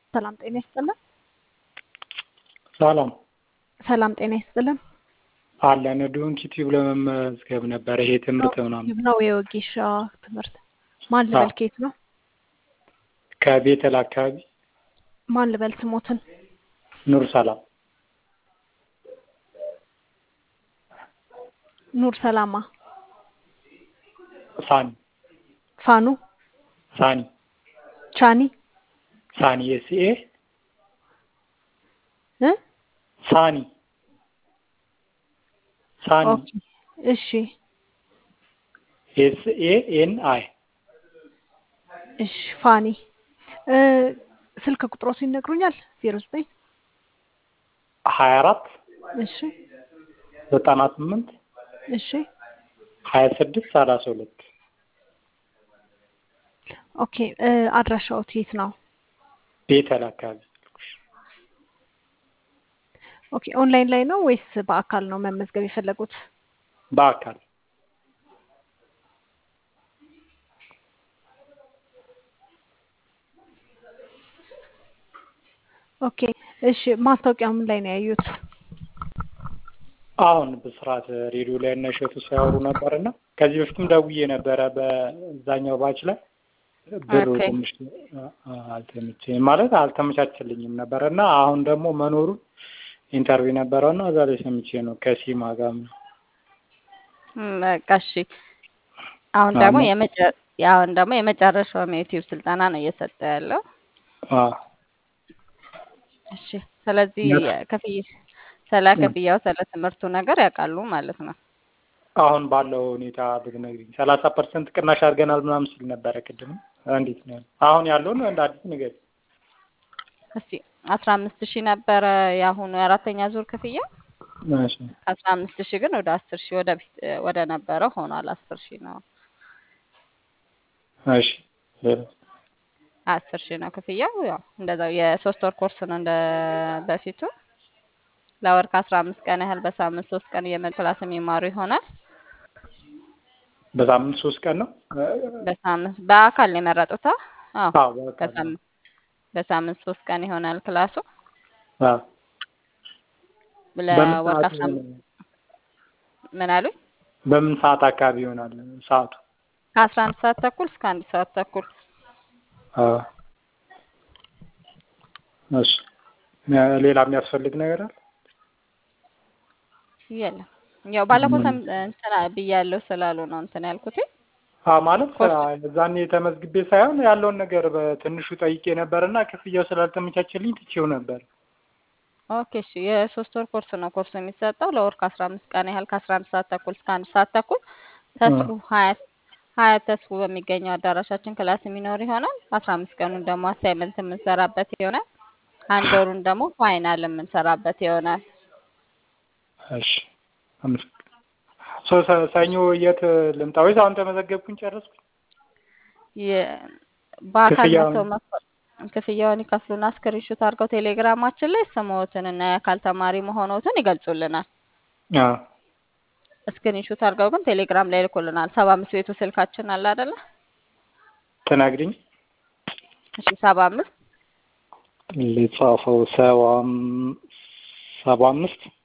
ሰላም ጤና ይስጥልን። ሰላም ሰላም ጤና ይስጥልን። አለን ዶንኪ ቲዩብ ለመመዝገብ ነበረ። ይሄ ትምህርት ምናምን ነው የወጌሻ ትምህርት። ማን ልበል? ከየት ነው? ከቤተል አካባቢ ማን ልበል? ስሞትን ኑር ሰላም ኑር ሰላማ ሳኒ ፋኑ ሳኒ ቻኒ ሳኒ ኤስኤ እ ሳኒ ሳኒ ኦኬ እሺ ኤስኤ ኤን አይ እሺ ፋኒ እ ስልክ ቁጥሮስ ይነግሩኛል? ዜሮ ዘጠኝ ሀያ አራት እሺ ዘጠና ስምንት እሺ ሀያ ስድስት ሰላሳ ሁለት ኦኬ እ አድራሻዎት የት ነው? ቤተል አካባቢ ኦኬ ኦንላይን ላይ ነው ወይስ በአካል ነው መመዝገብ የፈለጉት? በአካል ኦኬ እሺ ማስታወቂያው ምን ላይ ነው ያዩት? አሁን በስርዓት ሬዲዮ ላይ እና እሸቱ ሲያወሩ ነበር እና ከዚህ በፊትም ደውዬ ነበረ በዛኛው ባች ላይ ብሩ ኦኬ። ትንሽ አልተመቸኝም ማለት አልተመቻችልኝም ነበረ እና አሁን ደግሞ መኖሩን ኢንተርቪው ነበረው እና እዛ ላይ ሰምቼ ነው ከሲማ ጋር ምናምን። ም፣ በቃ እሺ። አሁን ደግሞ አሁን- የመጨ አሁን ደግሞ የመጨረሻውም የዩቲዩብ ስልጠና ነው እየሰጠ ያለው። አዎ እሺ። ስለዚህ ነ- ክፍያ ስለ ክፍያው ስለ ትምህርቱ ነገር ያውቃሉ ማለት ነው። አሁን ባለው ሁኔታ ብትነግሪኝ ሰላሳ ፐርሰንት ቅናሽ አድርገናል ምናምን ሲል ነበረ ቅድም። እንዴት ነው ያለው? አሁን ያለውን እንደ አዲስ ንገሪኝ። እስቲ አስራ አምስት ሺህ ነበረ የአሁኑ የአራተኛ ዙር ክፍያ። እሺ አስራ አምስት ሺህ ግን ወደ አስር ሺህ ወደ ፊት ወደ ነበረው ሆኗል። አስር ሺህ ነው እሺ ሌላ? አስር ሺህ ነው ክፍያው። ያው እንደዛው የሶስት ወር ኮርስ ነው እንደ በፊቱ ለወር ከአስራ አምስት ቀን ያህል በሳምንት ሶስት ቀን እየመጡ ክላስ የሚማሩ ይሆናል። በሳምንት ሶስት ቀን ነው? በሳምንት በአካል ነው የመረጡት? አዎ አዎ በቃ በሳምንት በሳምንት ሶስት ቀን ይሆናል ክላሱ አዎ በምን ለወር ሰዓት ከአስራ አምስት ይሆናል? ምን አሉኝ? በምን ሰዓት አካባቢ ይሆናል ሰዓቱ? ከአስራ አንድ ሰዓት ተኩል እስከ አንድ ሰዓት ተኩል አዎ እሺ ሌላ የሚያስፈልግ ነገር አለ? የለም። ያው ባለፈው ሰም እንትና ብያለሁ ስላሉ ነው እንትን ያልኩት። አዎ ማለት ኮርስ እዛኔ ተመዝግቤ ሳይሆን ያለውን ነገር በትንሹ ጠይቄ ነበር እና ክፍያው ስላልተመቻቸልኝ ትቼው ነበር። ኦኬ እሺ። የሶስት ወር ኮርስ ነው ኮርሱ የሚሰጠው ለወር ከአስራ አምስት ቀን ያህል ከአስራ አንድ ሰዓት ተኩል እስከ አንድ ሰዓት ተኩል ተስፉ ሀያት ሀያት ተስፉ በሚገኘው አዳራሻችን ክላስ የሚኖር ይሆናል። አስራ አምስት ቀኑን ደግሞ አሳይመንት የምንሰራበት ይሆናል። አንድ ወሩን ደግሞ ፋይናል የምንሰራበት ይሆናል። እሺ አመሰግናለሁ። ሶ ሰ- ሰኞ የት ልምጣ ወይስ አሁን ተመዘገብኩኝ ጨረስኩኝ? የ- በአካል ክፍያውን መጥተው መክፈል ክፍያውን ይከፍሉና ስክሪንሾት አድርገው ቴሌግራማችን ላይ ስምዎትን እና የአካል ተማሪ መሆኖትን ይገልጹልናል። አዎ ስክሪንሾት አድርገው ግን ቴሌግራም ላይ ይልኩልናል። ሰባ አምስት ቤቱ ስልካችን አለ አይደለ? ትነግሪኝ እሺ ሰባ አምስት ልጻፈው ሰባ አም- ሰባ አምስት